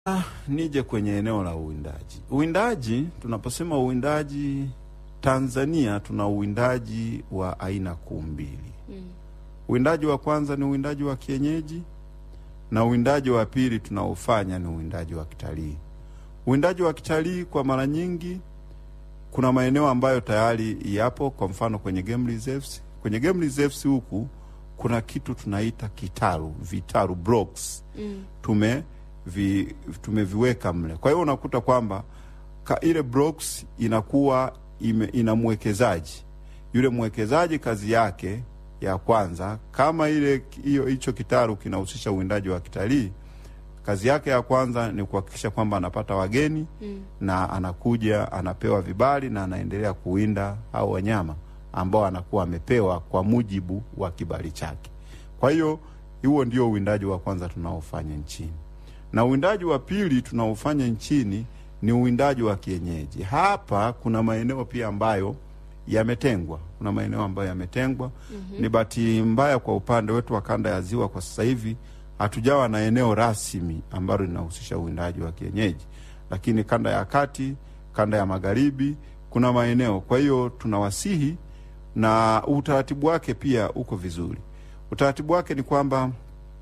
Ah, nije kwenye eneo la uwindaji. Uwindaji, tunaposema uwindaji Tanzania, tuna uwindaji wa aina kuu mbili. Mm. Uwindaji wa kwanza ni uwindaji wa kienyeji na uwindaji wa pili tunaofanya ni uwindaji wa kitalii. Uwindaji wa kitalii kwa mara nyingi kuna maeneo ambayo tayari yapo, kwa mfano kwenye game reserves. Kwenye game reserves huku kuna kitu tunaita kitaru, vitaru blocks Mm. tume vi, tumeviweka mle. Kwa hiyo unakuta kwamba ka ile blocks inakuwa ime, ina mwekezaji. Yule mwekezaji kazi yake ya kwanza, kama ile hiyo hicho kitaru kinahusisha uwindaji wa kitalii, kazi yake ya kwanza ni kuhakikisha kwamba anapata wageni Mm. na anakuja anapewa vibali na anaendelea kuwinda hao wanyama ambao anakuwa amepewa kwa mujibu wa kibali chake. Kwa hiyo huo ndio uwindaji wa kwanza tunaofanya nchini, na uwindaji wa pili tunaofanya nchini ni uwindaji wa kienyeji. Hapa kuna maeneo pia ambayo yametengwa, kuna maeneo ambayo yametengwa. Ni bahati mbaya kwa upande wetu wa kanda ya Ziwa, kwa sasa hivi hatujawa na eneo rasmi ambalo linahusisha uwindaji wa kienyeji, lakini kanda ya kati, kanda ya magharibi kuna maeneo. Kwa hiyo tunawasihi, na utaratibu wake pia uko vizuri. Utaratibu wake ni kwamba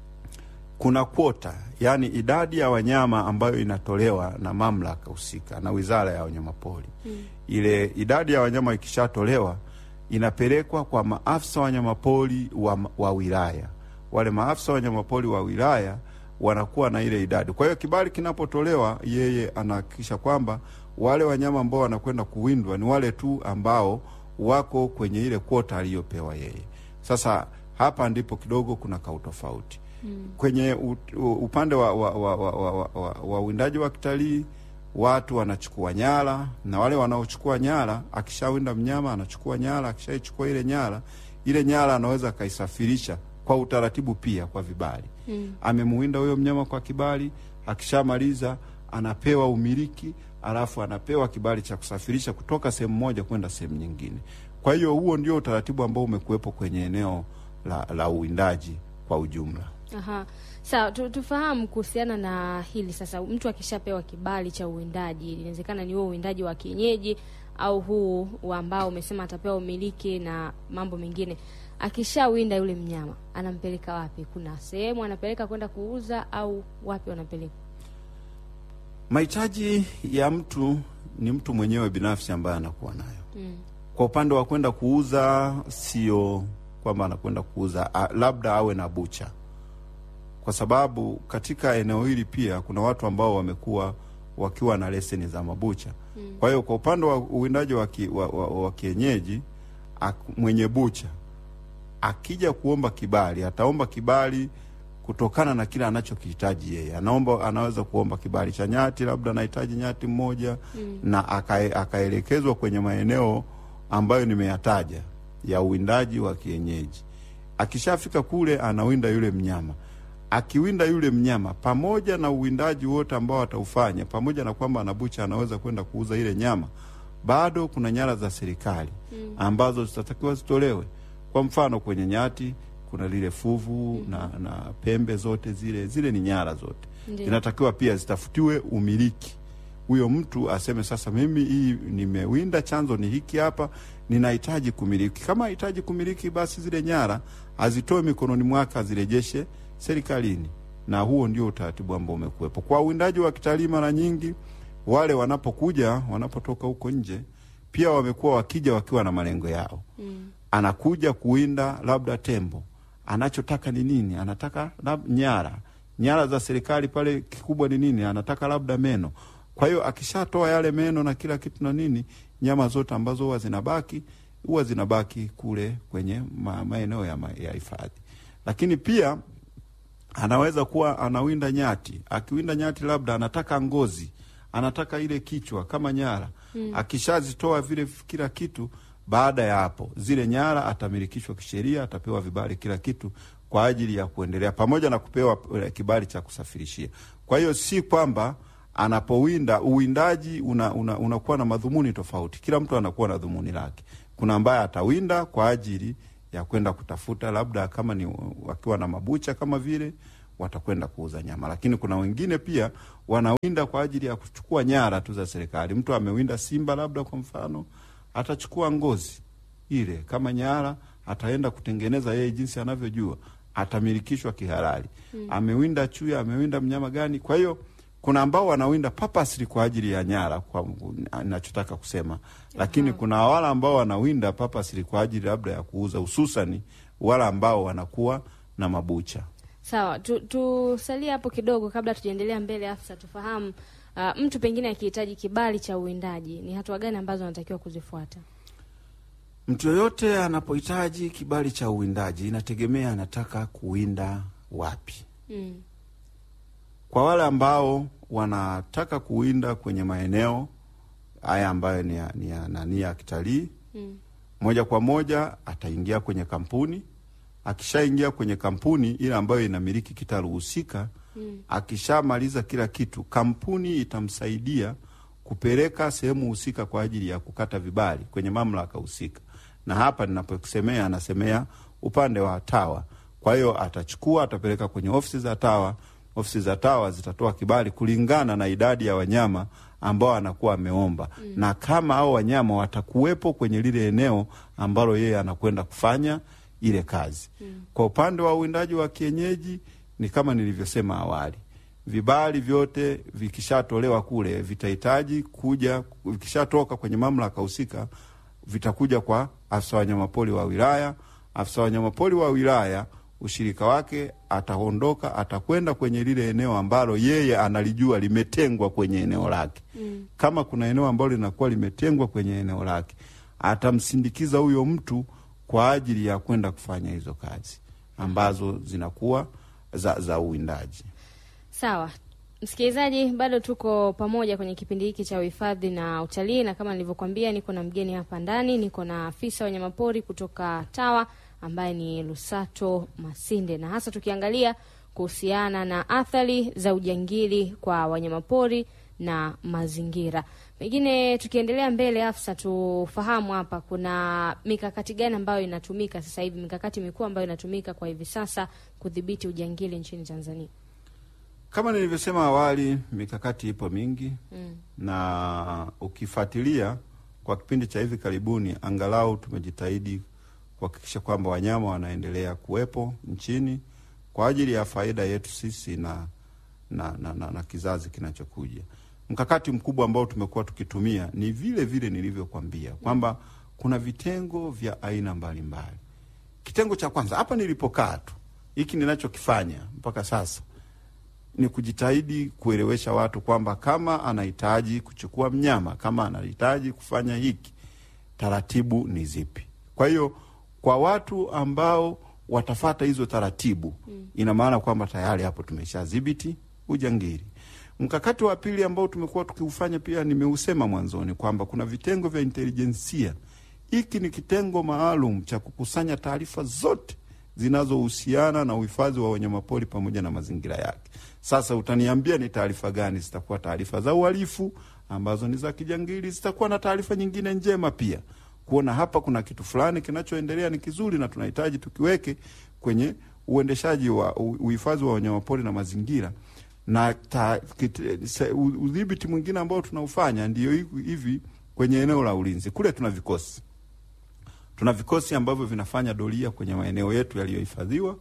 kuna kwota, yaani idadi ya wanyama ambayo inatolewa na mamlaka husika na Wizara ya Wanyamapori. Ile idadi ya wanyama ikishatolewa inapelekwa kwa maafisa wanyamapori wa, wa wilaya. Wale maafisa wanyamapori wa wilaya wanakuwa na ile idadi. Kwa hiyo kibali kinapotolewa, yeye anahakikisha kwamba wale wanyama ambao wanakwenda kuwindwa ni wale tu ambao wako kwenye ile kwota aliyopewa yeye. Sasa hapa ndipo kidogo kuna kautofauti kwenye u, u, upande wa, wa, wa, wa, wa, wa, wa, wa uwindaji wa kitalii watu wanachukua nyara, na wale wanaochukua nyara, akishawinda mnyama anachukua nyara. Akishaichukua ile nyara, ile nyara anaweza akaisafirisha kwa utaratibu pia kwa vibali. Mm. Amemuwinda huyo mnyama kwa kibali, akishamaliza anapewa umiliki, alafu anapewa kibali cha kusafirisha kutoka sehemu moja kwenda sehemu nyingine. Kwa hiyo huo ndio utaratibu ambao umekuwepo kwenye eneo la, la uwindaji kwa ujumla. Aha. Sawa, tu, tufahamu kuhusiana na hili sasa. Mtu akishapewa kibali cha uwindaji, inawezekana ni huo uwindaji wa kienyeji au huu wa ambao umesema atapewa umiliki na mambo mengine. Akishawinda yule mnyama, anampeleka wapi? Kuna sehemu anapeleka kwenda kuuza au wapi wanapeleka? Mahitaji ya mtu ni mtu mwenyewe binafsi ambaye anakuwa nayo. Mm. Kwa upande wa kwenda kuuza, sio kwamba anakwenda kuuza a, labda awe na bucha, kwa sababu katika eneo hili pia kuna watu ambao wamekuwa wakiwa na leseni za mabucha. Kwa hiyo kwa upande wa uwindaji wa, ki, wa, wa, wa kienyeji ak, mwenye bucha akija kuomba kibali ataomba kibali kutokana na kile anachokihitaji yeye. Anaomba, anaweza kuomba kibali cha nyati, labda anahitaji nyati mmoja na akae- akaelekezwa kwenye maeneo ambayo nimeyataja ya uwindaji wa kienyeji. Akishafika kule, anawinda yule mnyama. Akiwinda yule mnyama, pamoja na uwindaji wote ambao ataufanya, pamoja na kwamba anabucha, anaweza kwenda kuuza ile nyama, bado kuna nyara za serikali ambazo zitatakiwa zitolewe. Kwa mfano kwenye nyati kuna lile fuvu na, na pembe zote zile zile ni nyara zote Ndiyo. inatakiwa pia zitafutiwe umiliki. Huyo mtu aseme sasa, mimi hii nimewinda, chanzo ni hiki hapa, ninahitaji kumiliki. Kama hahitaji kumiliki, basi zile nyara azitoe mikononi mwake, azirejeshe serikalini, na huo ndio utaratibu ambao umekuwepo kwa uwindaji wa kitalii. Mara nyingi wale wanapokuja, wanapotoka huko nje, pia wamekuwa wakija wakiwa na malengo yao Mm. anakuja kuwinda labda tembo, anachotaka ni nini? Anataka lab, nyara nyara za serikali pale, kikubwa ni nini? Anataka labda meno. Kwa hiyo akishatoa yale meno na kila kitu na nini, nyama zote ambazo huwa zinabaki huwa zinabaki kule kwenye ma, maeneo ya ma- ya hifadhi. Lakini pia anaweza kuwa anawinda nyati. Akiwinda nyati, labda anataka ngozi, anataka ile kichwa kama nyara. Akishazitoa vile kila kitu, baada ya hapo zile nyara atamilikishwa kisheria, atapewa vibali kila kitu kwa ajili ya kuendelea, pamoja na kupewa eh, kibali cha kusafirishia. Kwa hiyo si kwamba anapowinda uwindaji unakuwa una, unakuwa na madhumuni tofauti. Kila mtu anakuwa na dhumuni lake. Kuna ambaye atawinda kwa ajili ya kwenda kutafuta labda kama ni wakiwa na mabucha kama vile watakwenda kuuza nyama. Lakini kuna wengine pia wanawinda kwa ajili ya kuchukua nyara tu za serikali. Mtu amewinda simba labda kwa mfano, atachukua ngozi ile kama nyara, ataenda kutengeneza yeye jinsi anavyojua, atamilikishwa kihalali. Amewinda chui, amewinda mnyama gani? Kwa hiyo kuna ambao wanawinda purposely kwa ajili ya nyara, kwa nachotaka kusema, lakini kuna wale ambao wanawinda purposely kwa ajili labda ya kuuza, hususani wale ambao wanakuwa na mabucha. Sawa, tu- tusalie hapo kidogo kabla tujaendelea mbele. Afisa, tufahamu uh, mtu pengine akihitaji kibali cha uwindaji ni hatua gani ambazo anatakiwa kuzifuata? Mtu yoyote anapohitaji kibali cha uwindaji, inategemea anataka kuwinda wapi. Mm. Kwa wale ambao wanataka kuwinda kwenye maeneo haya ambayo ni ya, ni ya, nani ya kitalii Mm. moja kwa moja ataingia kwenye kampuni. Akishaingia kwenye kampuni ile ambayo inamiliki kitalu husika, Mm. akishamaliza kila kitu, kampuni itamsaidia kupeleka sehemu husika kwa ajili ya kukata vibali kwenye mamlaka husika, na hapa ninaposemea, anasemea upande wa TAWA. Kwa hiyo atachukua, atapeleka kwenye ofisi za TAWA. Ofisi za TAWA zitatoa kibali kulingana na idadi ya wanyama ambao anakuwa ameomba mm. na kama hao wanyama watakuwepo kwenye lile eneo ambalo yeye anakwenda kufanya ile kazi mm. Kwa upande wa uwindaji wa kienyeji ni kama nilivyosema awali, vibali vyote vikishatolewa kule vitahitaji kuja, vikishatoka kwenye mamlaka husika vitakuja kwa afisa wanyamapori wa wilaya. Afisa wanyamapori wa wilaya ushirika wake ataondoka, atakwenda kwenye lile eneo ambalo yeye analijua limetengwa kwenye eneo lake. Mm. Kama kuna eneo ambalo linakuwa limetengwa kwenye eneo lake, atamsindikiza huyo mtu kwa ajili ya kwenda kufanya hizo kazi ambazo zinakuwa za, za uwindaji. Sawa msikilizaji, bado tuko pamoja kwenye kipindi hiki cha uhifadhi na utalii, na kama nilivyokuambia, niko na mgeni hapa ndani, niko na afisa wanyamapori kutoka TAWA ambaye ni Lusato Masinde, na hasa tukiangalia kuhusiana na athari za ujangili kwa wanyamapori na mazingira. Pengine tukiendelea mbele, Afsa, tufahamu hapa kuna mikakati gani ambayo inatumika sasa hivi, mikakati mikuu ambayo inatumika kwa hivi sasa kudhibiti ujangili nchini Tanzania? Kama nilivyosema awali, mikakati ipo mingi Mm. na ukifuatilia kwa kipindi cha hivi karibuni, angalau tumejitahidi kuhakikisha kwamba wanyama wanaendelea kuwepo nchini kwa ajili ya faida yetu sisi na, na, na, na, na kizazi kinachokuja. Mkakati mkubwa ambao tumekuwa tukitumia ni vile vile nilivyokwambia kwamba kuna vitengo vya aina mbalimbali. Kitengo cha kwanza hapa nilipokaa tu, hiki ninachokifanya mpaka sasa ni kujitahidi kuelewesha watu kwamba kama anahitaji kuchukua mnyama, kama anahitaji kufanya hiki, taratibu ni zipi. Kwa hiyo kwa watu ambao watafata hizo taratibu mm. ina maana kwamba tayari hapo tumeshadhibiti ujangili. Mkakati wa pili ambao tumekuwa tukiufanya pia nimeusema mwanzoni kwamba kuna vitengo vya intelijensia. Hiki ni kitengo maalum cha kukusanya taarifa zote zinazohusiana na uhifadhi wa wanyamapori pamoja na mazingira yake. Sasa utaniambia ni taarifa gani? Zitakuwa taarifa za uhalifu ambazo ni za kijangili, zitakuwa na taarifa nyingine njema pia, kuona hapa kuna kitu fulani kinachoendelea ni kizuri na tunahitaji tukiweke kwenye uendeshaji wa u- uhifadhi wa wanyamapori na mazingira na ta- kit- se- u- udhibiti mwingine ambao tunaufanya ndio hivi hivi kwenye eneo la ulinzi. Kule tuna vikosi tuna vikosi ambavyo vinafanya doria kwenye maeneo yetu yaliyohifadhiwa.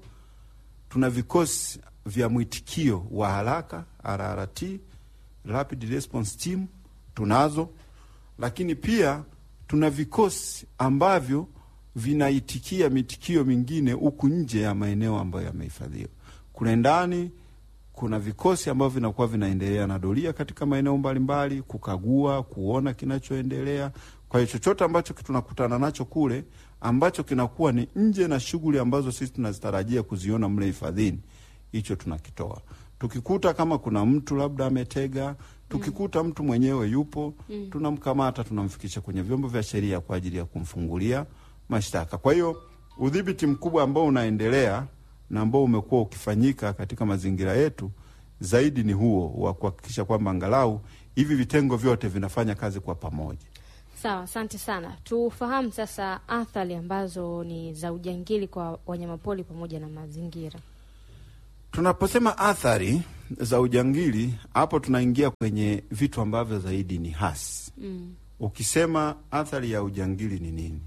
Tuna vikosi vya mwitikio wa haraka RRT, Rapid Response Team tunazo, lakini pia tuna vikosi ambavyo vinaitikia mitikio mingine huku nje ya maeneo ambayo yamehifadhiwa. Kule ndani kuna vikosi ambavyo vinakuwa vinaendelea na doria katika maeneo mbalimbali, kukagua, kuona kinachoendelea. Kwa hiyo chochote ambacho tunakutana nacho kule ambacho kinakuwa ni nje na shughuli ambazo sisi tunazitarajia kuziona mle hifadhini, hicho tunakitoa. Tukikuta kama kuna mtu labda ametega, tukikuta mtu mwenyewe yupo, tunamkamata, tunamfikisha kwenye vyombo vya sheria kwa ajili ya kumfungulia mashtaka. Kwa hiyo udhibiti mkubwa ambao unaendelea na ambao umekuwa ukifanyika katika mazingira yetu zaidi ni huo wa kuhakikisha kwamba angalau hivi vitengo vyote vinafanya kazi kwa pamoja. Sawa, asante sana. Tufahamu sasa athari ambazo ni za ujangili kwa wanyamapori pamoja na mazingira. Tunaposema athari za ujangili, hapo tunaingia kwenye vitu ambavyo zaidi ni hasi. Mm. Ukisema athari ya ujangili ni nini,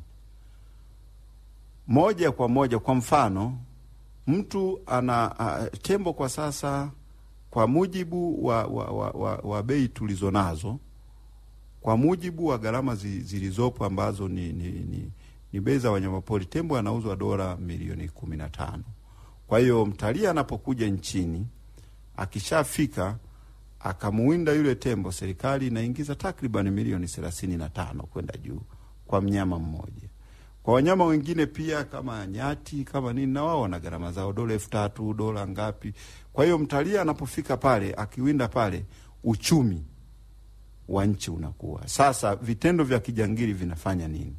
moja kwa moja, kwa mfano mtu ana a, tembo kwa sasa, kwa mujibu wa, wa, wa, wa, wa bei tulizo nazo, kwa mujibu wa gharama zi, zilizopo ambazo ni, ni, ni, ni bei za wanyamapori, tembo anauzwa dola milioni kumi na tano. Kwa hiyo mtalii anapokuja nchini akishafika akamuwinda yule tembo, serikali inaingiza takriban milioni thelathini na tano kwenda juu kwa mnyama mmoja. Kwa wanyama wengine pia kama nyati kama nini, na wao wana gharama zao, dola elfu tatu dola ngapi. Kwa hiyo mtalii anapofika pale akiwinda pale, uchumi wa nchi unakuwa sasa. Vitendo vya kijangili vinafanya nini?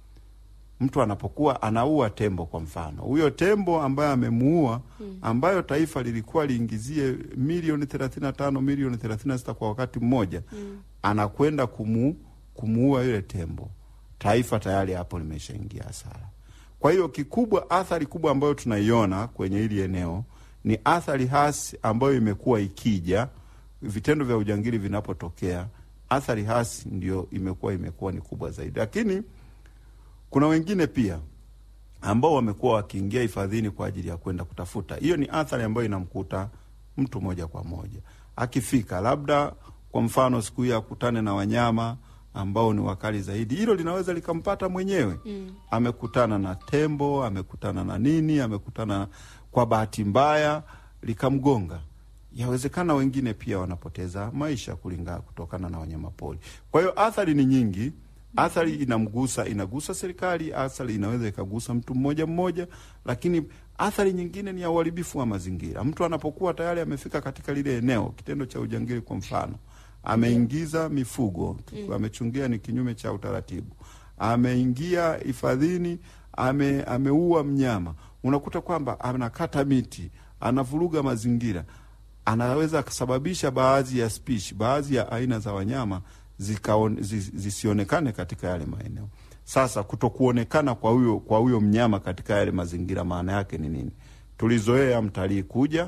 Mtu anapokuwa anaua tembo, kwa mfano, huyo tembo ambaye amemuua, ambayo taifa lilikuwa liingizie milioni thelathini na tano milioni thelathini na sita kwa wakati mmoja, anakwenda kumu, kumuua yule tembo, taifa tayari hapo limeshaingia hasara. Kwa hiyo kikubwa, athari kubwa ambayo tunaiona kwenye hili eneo ni athari hasi ambayo imekuwa ikija, vitendo vya ujangili vinapotokea, athari hasi ndio imekuwa imekuwa ni kubwa zaidi, lakini kuna wengine pia ambao wamekuwa wakiingia hifadhini kwa ajili ya kwenda kutafuta. Hiyo ni athari ambayo inamkuta mtu moja kwa moja akifika, labda kwa mfano siku hiyo akutane na wanyama ambao ni wakali zaidi, hilo linaweza likampata mwenyewe Mm. amekutana na tembo, amekutana na nini, amekutana kwa bahati mbaya likamgonga. Yawezekana wengine pia wanapoteza maisha kulingana kutokana na wanyamapori. Kwa hiyo athari ni nyingi. Athari inamgusa inagusa serikali, athari inaweza ikagusa mtu mmoja mmoja, lakini athari nyingine ni ya uharibifu wa mazingira. Mtu anapokuwa tayari amefika katika lile eneo, kitendo cha ujangili kwa mfano, ameingiza mifugo, amechungia ni kinyume cha utaratibu, ameingia hifadhini, ame, ameua mnyama, unakuta kwamba anakata miti, anavuruga mazingira, anaweza kusababisha baadhi ya spishi, baadhi ya aina za wanyama zikaon, zis, zisionekane katika yale maeneo. Sasa kutokuonekana kwa huyo kwa huyo mnyama katika yale mazingira, maana yake ni nini? Tulizoea mtalii kuja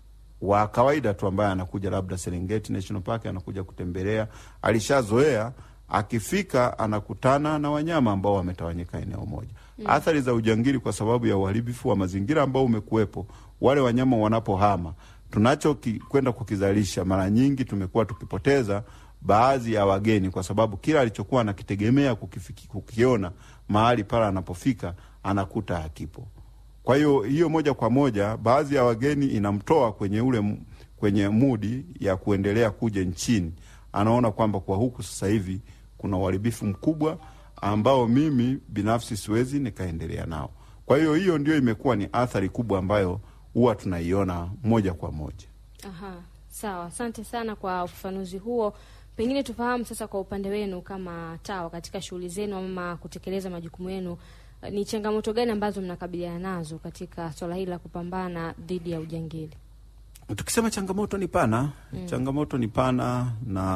wa kawaida tu ambaye anakuja labda Serengeti National Park anakuja kutembelea, alishazoea akifika anakutana na wanyama ambao wametawanyika eneo moja. Athari za ujangili kwa sababu ya uharibifu wa mazingira ambao umekuwepo, wale wanyama wanapohama, tunacho ki- kwenda kukizalisha, mara nyingi tumekuwa tukipoteza baadhi ya wageni kwa sababu kila alichokuwa anakitegemea kukifiki, kukiona mahali pale anapofika anakuta hakipo. Kwa hiyo hiyo moja kwa moja baadhi ya wageni inamtoa kwenye ule m- kwenye mudi ya kuendelea kuja nchini. Anaona kwamba kwa huku sasa hivi kuna uharibifu mkubwa ambao mimi binafsi siwezi nikaendelea nao. Kwa hiyo hiyo ndio imekuwa ni athari kubwa ambayo huwa tunaiona moja kwa moja. Aha, sawa. Asante sana kwa ufafanuzi huo. Pengine tufahamu sasa, kwa upande wenu kama TAWA katika shughuli zenu ama kutekeleza majukumu yenu, eh, ni changamoto gani ambazo mnakabiliana nazo katika swala hili la kupambana dhidi ya ujangili? Tukisema changamoto ni pana changamoto ni pana,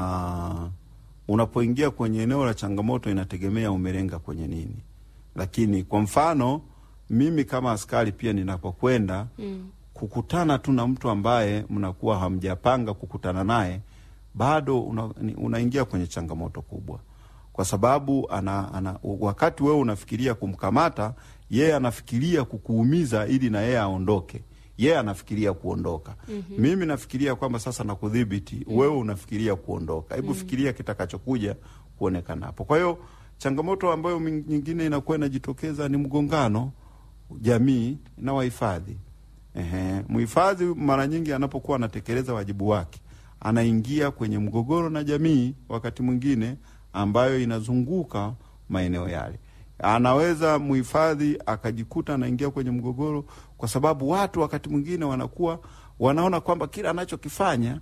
na unapoingia kwenye eneo la changamoto inategemea umelenga kwenye nini. Lakini kwa mfano mimi kama askari pia ninapokwenda Mm. kukutana tu na mtu ambaye mnakuwa hamjapanga kukutana naye, bado una, ni- unaingia kwenye changamoto kubwa, kwa sababu ana, ana, wakati wewe unafikiria kumkamata yeye anafikiria kukuumiza ili na yeye aondoke. Yeye anafikiria kuondoka. Mimi nafikiria kwamba sasa nakudhibiti, wewe unafikiria kuondoka. Hebu fikiria kitakachokuja kuonekana hapo. Kwa hiyo changamoto ambayo min- nyingine inakuwa inajitokeza ni mgongano jamii na wahifadhi. Ehe, mhifadhi mara nyingi anapokuwa anatekeleza wajibu wake anaingia kwenye mgogoro na jamii, wakati mwingine ambayo inazunguka maeneo yale. Anaweza mhifadhi akajikuta anaingia kwenye mgogoro kwa sababu watu wakati mwingine wanakuwa wanaona kwamba kila anachokifanya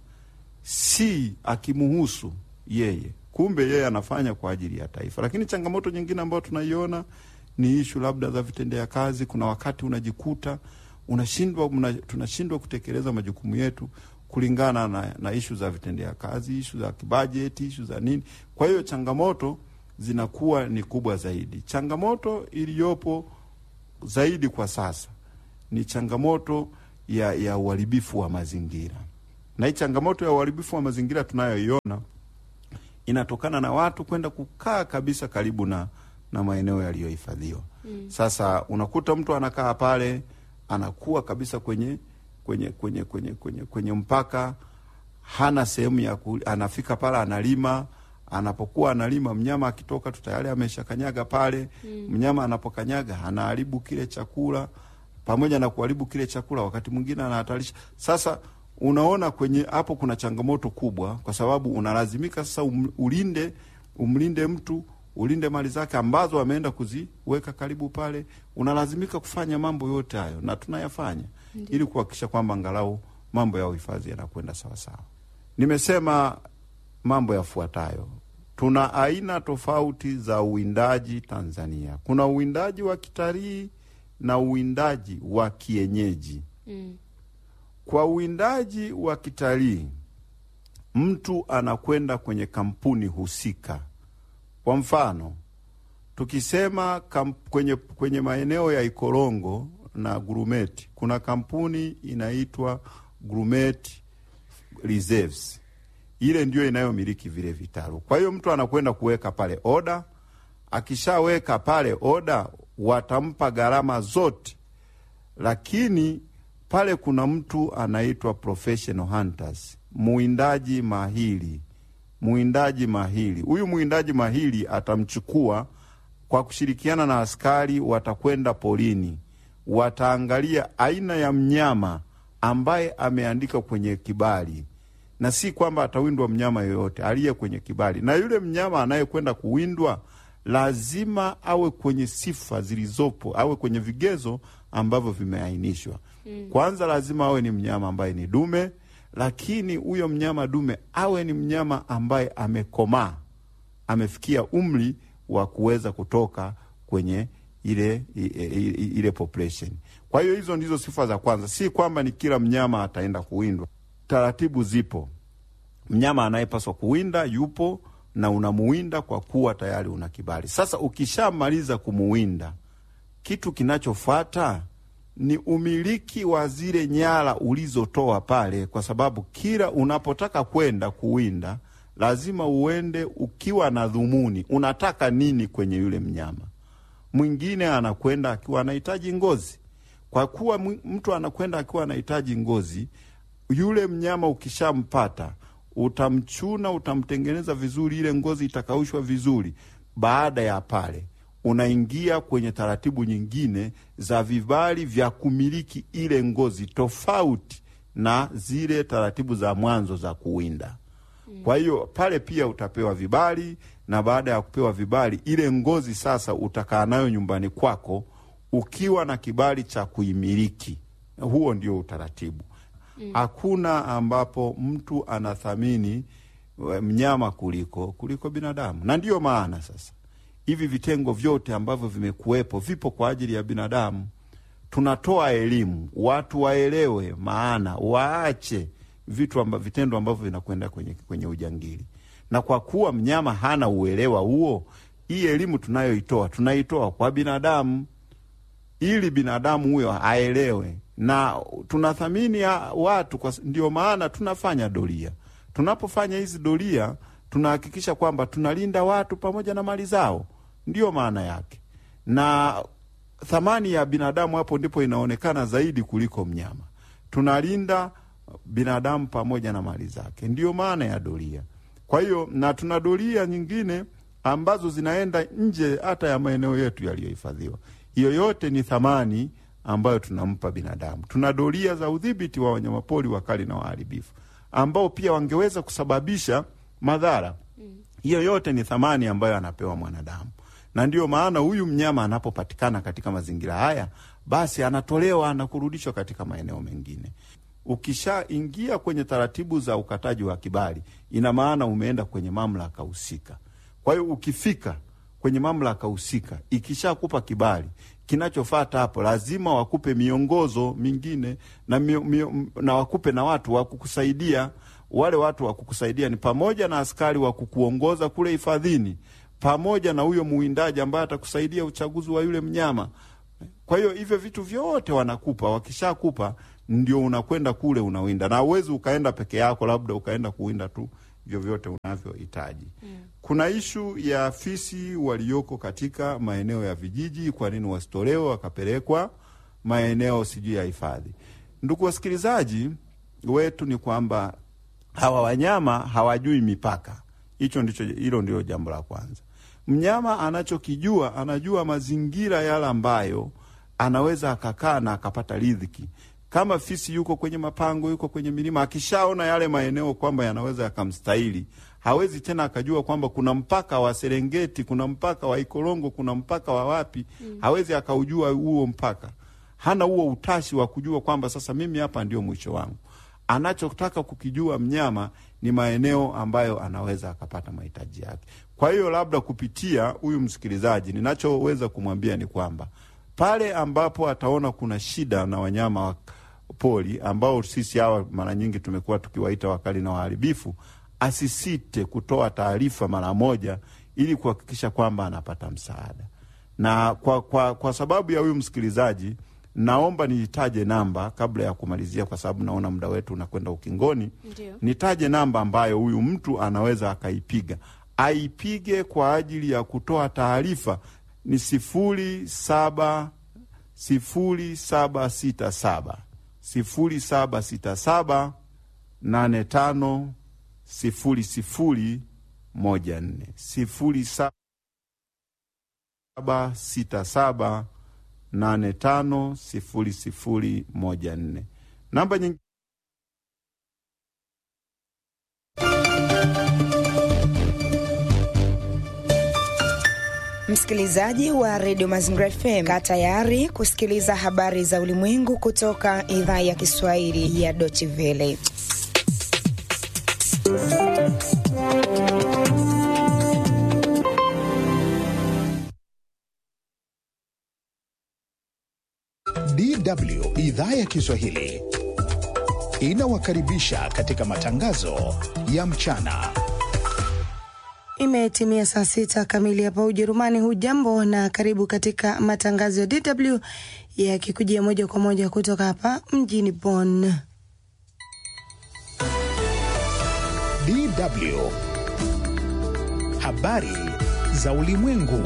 si akimuhusu yeye, kumbe yeye anafanya kwa ajili ya taifa. Lakini changamoto nyingine ambayo tunaiona ni ishu labda za vitendea kazi. Kuna wakati unajikuta unashindwa mna, tunashindwa kutekeleza majukumu yetu kulingana na, na ishu za vitendea kazi, ishu za kibajeti, ishu za nini. Kwa hiyo changamoto zinakuwa ni kubwa zaidi. Changamoto iliyopo zaidi kwa sasa ni changamoto ya, ya uharibifu wa mazingira. Na hii changamoto ya uharibifu wa mazingira tunayoiona inatokana na watu kwenda kukaa kabisa karibu na, na maeneo yaliyohifadhiwa. Mm. Sasa unakuta mtu anakaa pale anakuwa kabisa kwenye kwenye kwenye kwenye kwenye, kwenye mpaka, hana sehemu ya ku, anafika pale analima. Anapokuwa analima, mnyama akitoka tu tayari ameshakanyaga pale. Mm. Mnyama anapokanyaga anaharibu kile chakula, pamoja na kuharibu kile chakula, wakati mwingine anahatarisha. Sasa unaona kwenye hapo kuna changamoto kubwa, kwa sababu unalazimika sasa um, ulinde umlinde mtu ulinde mali zake ambazo ameenda kuziweka karibu pale. Unalazimika kufanya mambo yote hayo, na tunayafanya Ndiyo. ili kuhakikisha kwamba angalau mambo ya uhifadhi yanakwenda sawasawa. Nimesema mambo yafuatayo. Tuna aina tofauti za uwindaji Tanzania. Kuna uwindaji wa kitalii na uwindaji wa kienyeji. Mm. Kwa uwindaji wa kitalii, mtu anakwenda kwenye kampuni husika. Kwa mfano, tukisema kamp, kwenye, kwenye maeneo ya Ikorongo na Grumeti kuna kampuni inaitwa Grumeti Reserves. Ile ndio inayomiliki vile vitalu. Kwa hiyo mtu anakwenda kuweka pale oda. Akishaweka pale oda, watampa gharama zote, lakini pale kuna mtu anaitwa professional hunters, muwindaji mahiri. Muwindaji mahiri huyu, muwindaji mahiri atamchukua kwa kushirikiana na askari, watakwenda porini, wataangalia aina ya mnyama ambaye ameandika kwenye kibali, na si kwamba atawindwa mnyama yoyote aliye kwenye kibali. Na yule mnyama anayekwenda kuwindwa lazima awe kwenye sifa zilizopo, awe kwenye vigezo ambavyo vimeainishwa. Kwanza lazima awe ni mnyama ambaye ni dume, lakini huyo mnyama dume awe ni mnyama ambaye amekomaa, amefikia umri wa kuweza kutoka kwenye ile i- i- i- ile population. Kwa hiyo hizo ndizo sifa za kwanza, si kwamba ni kila mnyama ataenda kuwindwa. Taratibu zipo, mnyama anayepaswa kuwinda yupo na unamuwinda kwa kuwa tayari una kibali. Sasa ukishamaliza kumuwinda, kitu kinachofuata ni umiliki wa zile nyara ulizotoa pale, kwa sababu kila unapotaka kwenda kuwinda lazima uende ukiwa na dhumuni, unataka nini kwenye yule mnyama. Mwingine anakwenda akiwa anahitaji ngozi. Kwa kuwa mwi- mtu anakwenda akiwa anahitaji ngozi, yule mnyama ukishampata utamchuna, utamtengeneza vizuri, ile ngozi itakaushwa vizuri. Baada ya pale, unaingia kwenye taratibu nyingine za vibali vya kumiliki ile ngozi, tofauti na zile taratibu za mwanzo za kuwinda. Kwa hiyo pale pia utapewa vibali, na baada ya kupewa vibali, ile ngozi sasa utakaa nayo nyumbani kwako ukiwa na kibali cha kuimiliki. Huo ndio utaratibu. Hakuna ambapo mtu anathamini eh, mnyama kuliko kuliko binadamu, na ndiyo maana sasa hivi vitengo vyote ambavyo vimekuwepo vipo kwa ajili ya binadamu. Tunatoa elimu, watu waelewe maana, waache vitu amba, vitendo ambavyo vinakwenda kwenye, kwenye ujangili. Na kwa kuwa mnyama hana uelewa huo, hii elimu tunayoitoa tunaitoa kwa binadamu ili binadamu huyo aelewe, na tunathamini ya watu kwa, ndio maana tunafanya doria. Tunapofanya hizi doria, tunahakikisha kwamba tunalinda watu pamoja na mali zao, ndiyo maana yake, na thamani ya binadamu hapo ndipo inaonekana zaidi kuliko mnyama. Tunalinda binadamu pamoja na mali zake, ndiyo maana ya doria. Kwa hiyo na tuna doria nyingine ambazo zinaenda nje hata ya maeneo yetu yaliyohifadhiwa. Hiyo yote ni thamani ambayo tunampa binadamu. Tuna doria za udhibiti wa wanyamapori wakali na waharibifu ambao pia wangeweza kusababisha madhara. Hiyo yote ni thamani ambayo anapewa mwanadamu, na ndiyo maana huyu mnyama anapopatikana katika mazingira haya, basi anatolewa na kurudishwa katika maeneo mengine. Ukishaingia kwenye taratibu za ukataji wa kibali, ina maana umeenda kwenye mamlaka husika. Kwa hiyo ukifika kwenye mamlaka husika, ikishakupa kibali, kinachofata hapo lazima wakupe miongozo mingine na, mio, mio, na wakupe na watu wa kukusaidia. Wale watu wa kukusaidia ni pamoja na askari wa kukuongoza kule hifadhini, pamoja na huyo muwindaji ambaye atakusaidia uchaguzi wa yule mnyama. Kwa hiyo hivyo vitu vyote wanakupa, wakishakupa ndio unakwenda kule unawinda, na uwezi ukaenda peke yako, labda ukaenda kuwinda tu vyovyote unavyohitaji. mm. Kuna ishu ya fisi walioko katika maeneo ya vijiji, kwa nini wasitolewe wakapelekwa maeneo sijui ya hifadhi? Ndugu wasikilizaji wetu, ni kwamba hawa wanyama hawajui mipaka. Hicho ndicho, hilo ndio jambo la kwanza. Mnyama anachokijua, anajua mazingira yale ambayo anaweza akakaa na akapata riziki. Kama fisi yuko kwenye mapango, yuko kwenye milima, akishaona yale maeneo kwamba yanaweza yakamstahili, hawezi tena akajua kwamba kuna mpaka wa Serengeti, kuna mpaka wa Ikorongo, kuna mpaka wa wapi. Mm. Hawezi akaujua huo mpaka, hana huo utashi wa kujua kwamba sasa mimi hapa ndio mwisho wangu. Anachotaka kukijua mnyama ni maeneo ambayo anaweza akapata mahitaji yake. Kwa hiyo labda kupitia huyu msikilizaji, ninachoweza kumwambia ni kwamba pale ambapo ataona kuna shida na wanyama wa pori ambao sisi hawa mara nyingi tumekuwa tukiwaita wakali na waharibifu, asisite kutoa taarifa mara moja ili kuhakikisha kwamba anapata msaada. Na kwa, kwa, kwa sababu ya huyu msikilizaji, naomba niitaje namba kabla ya kumalizia, kwa sababu naona muda wetu unakwenda ukingoni. Ndiyo. Nitaje namba ambayo huyu mtu anaweza akaipiga, aipige kwa ajili ya kutoa taarifa ni sifuri saba sifuri saba sita saba sifuri saba sita saba nane tano sifuri sifuri moja nne sifuri saba sita saba nane tano sifuri sifuri moja nne. Namba nyingine Msikilizaji wa redio Mazingira FM, kaa tayari kusikiliza habari za ulimwengu kutoka idhaa ya Kiswahili ya Deutsche Welle. DW idhaa ya Kiswahili inawakaribisha katika matangazo ya mchana. Imetimia saa sita kamili hapa Ujerumani. Hujambo na karibu katika matangazo ya DW yakikujia moja kwa moja kutoka hapa mjini Bonn. DW habari za ulimwengu.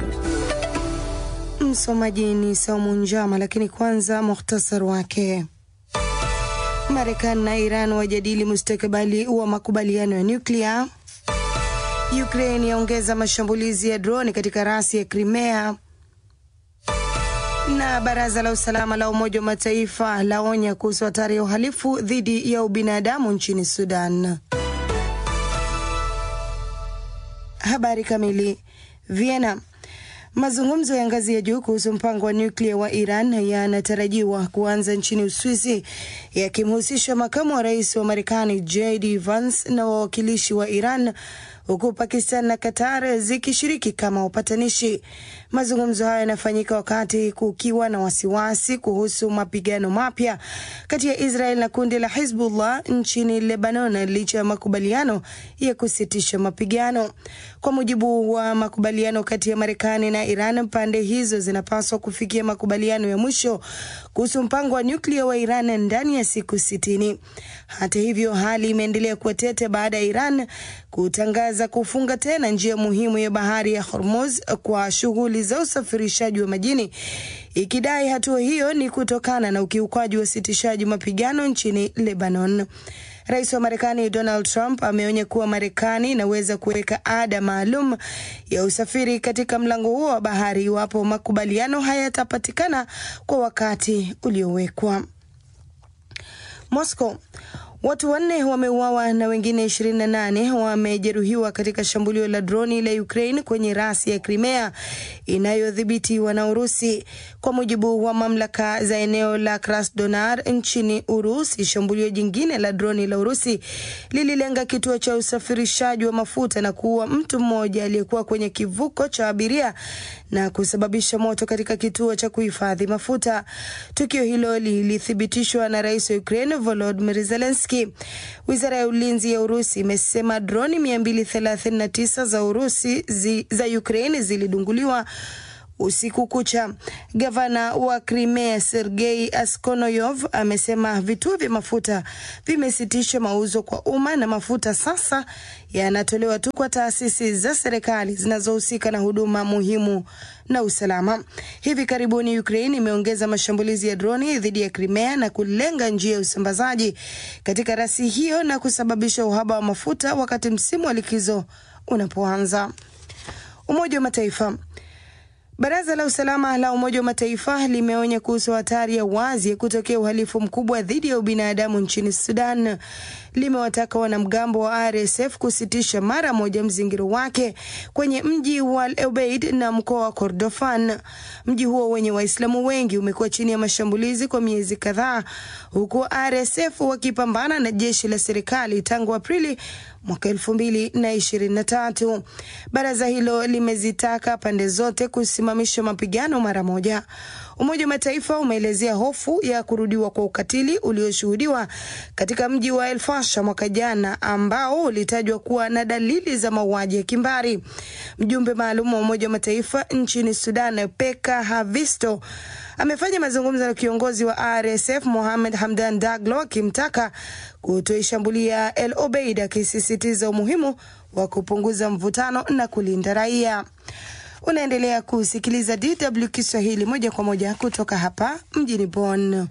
Msomaji ni Saumu Njama, lakini kwanza muhtasar wake. Marekani na Iran wajadili mustakabali wa makubaliano ya nyuklia. Ukraine yaongeza mashambulizi ya droni katika rasi ya Crimea, na baraza la usalama la Umoja wa Mataifa laonya kuhusu hatari ya uhalifu dhidi ya ubinadamu nchini Sudan. Habari kamili. Vienna. Mazungumzo ya ngazi ya juu kuhusu mpango wa nyuklia wa Iran yanatarajiwa kuanza nchini Uswisi yakimhusisha makamu wa rais wa Marekani JD Vance na wawakilishi wa Iran huku Pakistan na Qatar zikishiriki kama wapatanishi. Mazungumzo hayo yanafanyika wakati kukiwa na wasiwasi kuhusu mapigano mapya kati ya Israel na kundi la Hizbullah nchini Lebanon licha ya makubaliano ya kusitisha mapigano. Kwa mujibu wa makubaliano kati ya Marekani na Iran, pande hizo zinapaswa kufikia makubaliano ya mwisho kuhusu mpango wa nyuklia wa Iran ndani ya siku sitini. Hata hivyo, hali imeendelea kuwa tete baada ya Iran kutangaza kufunga tena njia muhimu ya bahari ya Hormuz kwa shughuli za usafirishaji wa majini, ikidai hatua hiyo ni kutokana na ukiukwaji wa usitishaji mapigano nchini Lebanon. Rais wa Marekani Donald Trump ameonya kuwa Marekani inaweza kuweka ada maalum ya usafiri katika mlango huo wa bahari iwapo makubaliano hayatapatikana kwa wakati uliowekwa. Moscow. Watu wanne wameuawa na wengine 28 wamejeruhiwa katika shambulio la droni la Ukraine kwenye rasi ya Crimea inayodhibitiwa na Urusi. Kwa mujibu wa mamlaka za eneo la Krasnodar nchini Urusi, shambulio jingine la droni la Urusi lililenga kituo cha usafirishaji wa mafuta na kuua mtu mmoja aliyekuwa kwenye kivuko cha abiria na kusababisha moto katika kituo cha kuhifadhi mafuta. Tukio hilo lilithibitishwa na rais wa Ukraine Volodymyr Zelensky. Wizara ya ulinzi ya Urusi imesema droni 239 za Urusi zi, za Ukraine zilidunguliwa usiku kucha. Gavana wa Crimea Sergei Askonoyov amesema vituo vya mafuta vimesitisha mauzo kwa umma na mafuta sasa yanatolewa tu kwa taasisi za serikali zinazohusika na huduma muhimu na usalama. Hivi karibuni Ukraine imeongeza mashambulizi ya droni dhidi ya Crimea na kulenga njia ya usambazaji katika rasi hiyo na kusababisha uhaba wa mafuta wakati msimu wa likizo unapoanza. Umoja wa Mataifa Baraza la usalama la Umoja wa Mataifa limeonya kuhusu hatari ya wazi ya kutokea uhalifu mkubwa dhidi ya ubinadamu nchini Sudan. Limewataka wanamgambo wa RSF kusitisha mara moja mzingiro wake kwenye mji wa Al Obeid na mkoa wa Kordofan. Mji huo wenye Waislamu wengi umekuwa chini ya mashambulizi kwa miezi kadhaa, huku RSF wakipambana na jeshi la serikali tangu Aprili mwaka elfu mbili na ishirini na tatu. Baraza hilo limezitaka pande zote kusimamisha mapigano mara moja. Umoja wa Mataifa umeelezea hofu ya kurudiwa kwa ukatili ulioshuhudiwa katika mji wa El Fasher mwaka jana, ambao ulitajwa kuwa na dalili za mauaji ya kimbari. Mjumbe maalum wa Umoja wa Mataifa nchini Sudan, Peka Havisto, amefanya mazungumzo na kiongozi wa RSF Mohamed Hamdan Daglo akimtaka kutoishambulia El Obeid, akisisitiza umuhimu wa kupunguza mvutano na kulinda raia. Unaendelea kusikiliza DW Kiswahili moja kwa moja kutoka hapa mjini Bonn.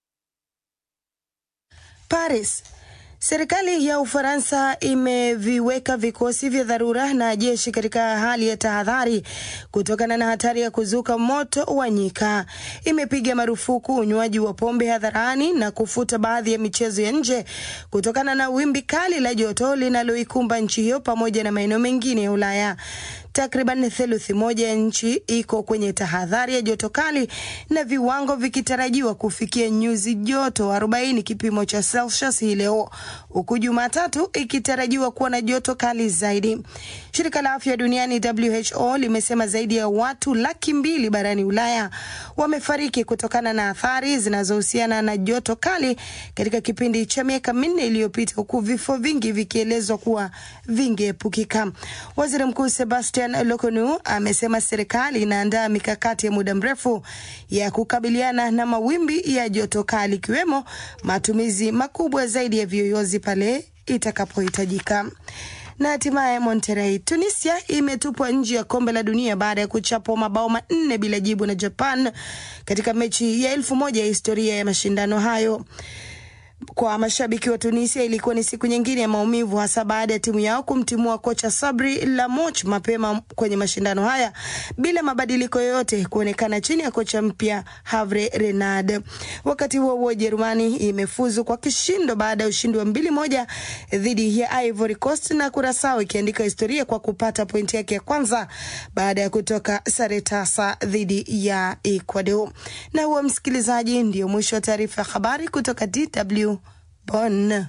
Paris. Serikali ya Ufaransa imeviweka vikosi vya dharura na jeshi katika hali ya tahadhari kutokana na hatari ya kuzuka moto wa nyika. Imepiga marufuku unywaji wa pombe hadharani na kufuta baadhi ya michezo ya nje kutokana na wimbi kali la joto linaloikumba nchi hiyo pamoja na maeneo mengine ya Ulaya. Takriban theluthi moja ya nchi iko kwenye tahadhari ya joto kali na viwango vikitarajiwa kufikia nyuzi joto 40 kipimo cha Celsius hii leo, huku Jumatatu ikitarajiwa kuwa na joto kali zaidi. Shirika la afya duniani WHO limesema zaidi ya watu laki mbili barani Ulaya wamefariki kutokana na athari zinazohusiana na joto kali katika kipindi cha miaka minne iliyopita, huku vifo vingi vikielezwa kuwa vingeepukika. Waziri Mkuu Sebastian Lokonu amesema serikali inaandaa mikakati ya muda mrefu ya kukabiliana na mawimbi ya joto kali ikiwemo matumizi makubwa zaidi ya viyoyozi pale itakapohitajika. Na hatimaye Monterrey, Tunisia imetupwa nje ya kombe la dunia baada ya kuchapwa mabao manne bila jibu na Japan katika mechi ya elfu moja ya historia ya mashindano hayo. Kwa mashabiki wa Tunisia ilikuwa ni siku nyingine ya maumivu, hasa baada ya timu yao kumtimua kocha Sabri Lamoch mapema kwenye mashindano haya bila mabadiliko yoyote kuonekana chini ya kocha mpya Havre Renard. Wakati huo huo, Jerumani imefuzu kwa kishindo baada ya ushindi wa mbili moja dhidi ya Ivory Coast na Kurasao ikiandika historia kwa kupata pointi yake ya kwanza baada ya kutoka sare tasa dhidi ya Ecuador. Na huo, msikilizaji, ndio mwisho wa taarifa ya habari kutoka DW Bonn.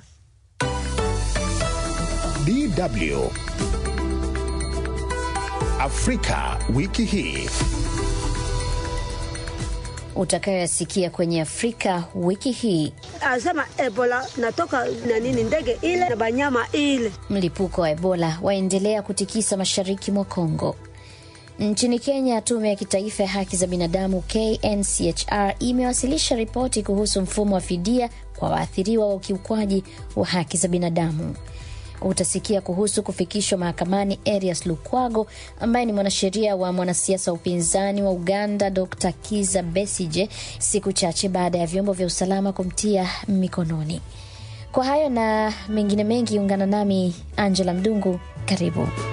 DW Afrika wiki hii. Utakayoyasikia kwenye Afrika wiki hii: Anasema Ebola natoka na nini, ndege ile na banyama ile. Mlipuko wa Ebola waendelea kutikisa mashariki mwa Kongo. Nchini Kenya, tume ya kitaifa ya haki za binadamu KNCHR imewasilisha ripoti kuhusu mfumo wa fidia kwa waathiriwa wa ukiukwaji wa haki za binadamu. Utasikia kuhusu kufikishwa mahakamani Erias Lukwago ambaye ni mwanasheria wa mwanasiasa wa upinzani wa Uganda Dr Kiza Besije, siku chache baada ya vyombo vya usalama kumtia mikononi. Kwa hayo na mengine mengi, ungana nami Angela Mdungu, karibu.